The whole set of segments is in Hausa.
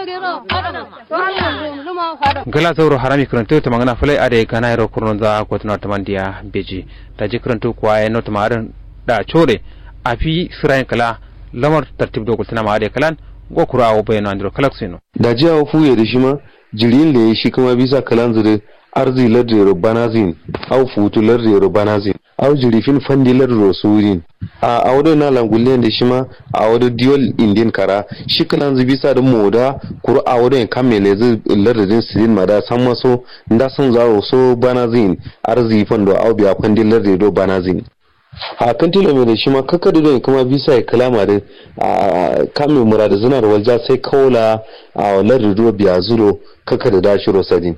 gala zauro harami kurantu ta magana fulai ade kana yaro kurnon za ko tuna ta mandiya beji ta ji kurantu kuwa ya nota marin da chore a fi sirayin kala lamar tartib dogul tana ma ade kalan go kura awo bayano andro kalak sino da ji awo fuye da shi ma jirin da shi kuma bisa kalan zire arzi lardero banazin au futu lardero banazin au jirifin fandi lardero surin a awdo na langulle da shi ma a awdo diol indian kara shi kalan zu bisa da moda kuru awdo en kamele zu lardero sirin mada san maso nda san zawo so banazin arzi fando au biya fandi lardero banazin a kan tilo mai da shi ma kaka da kuma bisa ya kalama da a kame murada zina da walja sai kaula a lardero biya zuro kaka da dashiro sadin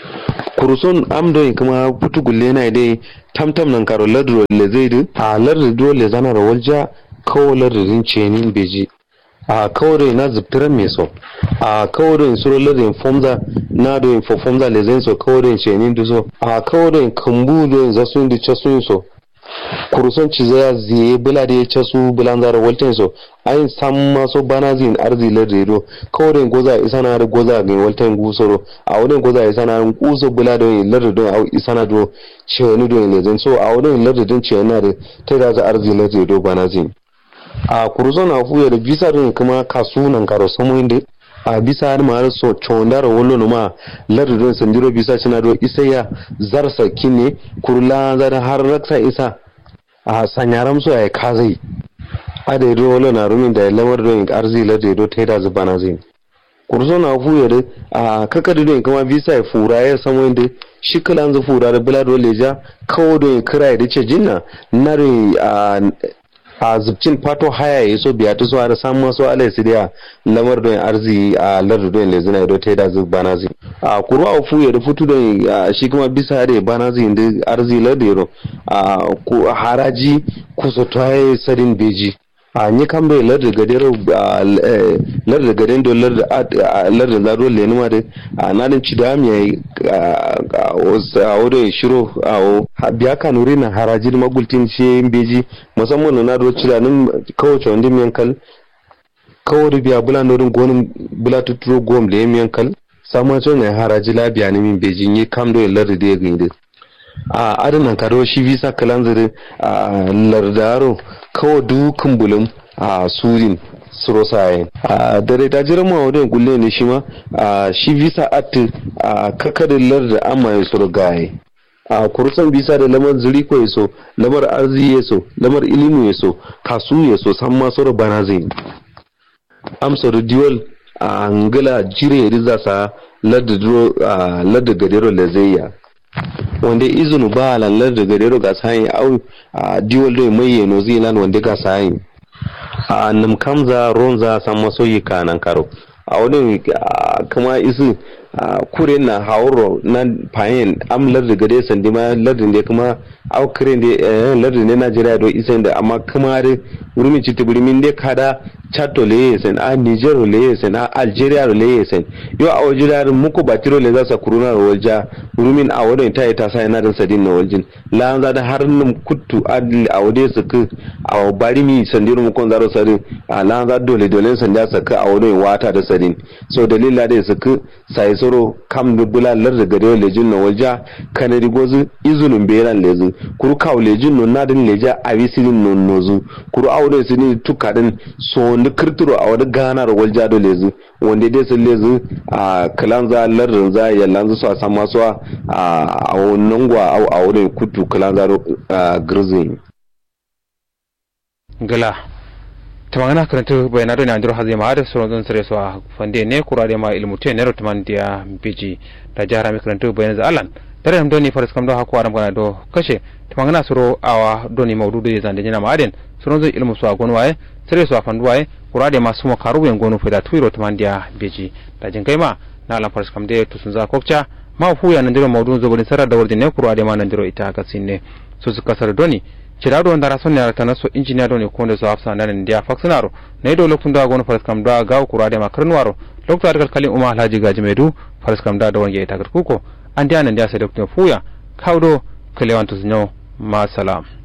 kuruson amdoyin kuma putu gulle na dai tamtam nan karo ladro le zai du a ladro le zana da walja kawo ladrin cenin beji a kawo na zubtiran mai so a kawo da suro ladrin fomza na da yin fomza le zai so kawo da cenin du so a kawo da kambu da zasu da casu so kuruson ci zaya ziye bula da ya casu bulan zara walten so ayin san maso bana zin arzi la redo kawai goza isa na goza ga walten gusoro a wurin goza isa na kuso bula da yin la redo a isa na do cewani do yin lezen so a wurin la redo cewani na da ta da za arzi la redo bana zin a kuruson na fuya da bisa din kuma kasu nan karo samu inda a bisa har ma so chondara wollo no ma lardu don sandiro bisa cina do isa ya zarsa kine kurla zar har raksa isa a sanyaram so ya kazai a da do wollo na rumin da lamar don arzi lardu do taida zubana zai kurzo na fu ya da a kakadu don kuma bisa ya fura ya samu inda shi kalan zu fura da bula do leja kawo don kira da ce jinna na a a zubcin fato haya ya so biya ta so har samu masu alai su da lamar don arzi a lardu don le zina do ta da zub bana zi a kuru a fu ya da futu don shi kuma bisa da bana zi da arzi lardu yaro a haraji kusa ta yi sadin beji a ni kan bai larda gadero larda gaden do larda larda zaro le numa da a nadin ci da mi a wurin shiro a biya ka nuri na harajin magultin shi beji musamman na do ci da nan kawace wanda mi yankal kawai biya bula norin gonin bula tuturo gom le mi yankal samu to ne haraji labiya ne min beji ni kam do larda da ya gani a adanan karo shi visa kalanzari a lardaro kawai dukkan bulum a surin surosayen a dare ta jira ma wadda gulle ne shi ma a shi visa atti a kakadin larda amma ya suru gaye a kurusan bisa da lamar zuri ko yaso lamar arzi ya so lamar ilimu ya so kasu ya so san ma suru bana zai amsa duwal a angila jire ya riza sa larda gadero lazayya wanda izinu ba lallar da gadero ga sayin au a diwal da mai yano zilan wanda ga sayin a nam kamza ronza san masoyi kanan karo a wani kuma isu kure na hauro na fayin am larda gade sandi ma lardin da kuma au kire da lardin ne Najeriya do isa da amma kuma da wurin ci tibiri min da kada chato le yesen a niger le yesen a algeria le yesen yo a wajen muku batiro le zasa kuruna ro walja rumin a wadon ta ta sai na da sadin na waljin la an da har num kuttu adli a wade su ku a bari mi sandiru mu kon zaro sadin a la an dole dole sanda su ku a wadon wata da sadin so dalila da su ku sai soro kam da bulalar da gare lejin na walja kanari gozu izunun beran lezu kuru kawo lejin no na din leja a wisirin no nozu kuru a wadon su ni tukadin so wanda kirtiro a wani ganar walja da lezu wanda dai sun lezu a kalan za lardin za ya lanzu su a san masu a wannan gwa a wurin kutu kalan za girzin gala ta magana karanta bayan da nan hazi ma da sauran zan sare su a fande ne kura da ma ilmu te ne rotuman dia biji da jara mi karanta bayan za alan tare da doni faras kam do hakwa ram kana do kashe ta magana suro awa doni maududu ya zande jina ma aden sauran zan ilmu su a gonwaye sere su a fanduwaye kurade masu makaru yan gonu fida tuiro tumandiya beji da jin kai ma na alam faras kam de to sun za kokcha ma fu ya nan diro mawdun zogodin sarar da wardin ne kurade ma nan diro ita ka sinne su su kasar doni cirado ndara son ne ta so injiniya doni ko da su hafsa nan ndiya faksanaro ne do lokun da gonu faras kam da ga kurade ma karnuwaro lokta da kalkalin umma alhaji gaji medu faras kam da da wange ita kuko an dia nan dia sai doktor fuya kawdo kalewantu zinyo ma salam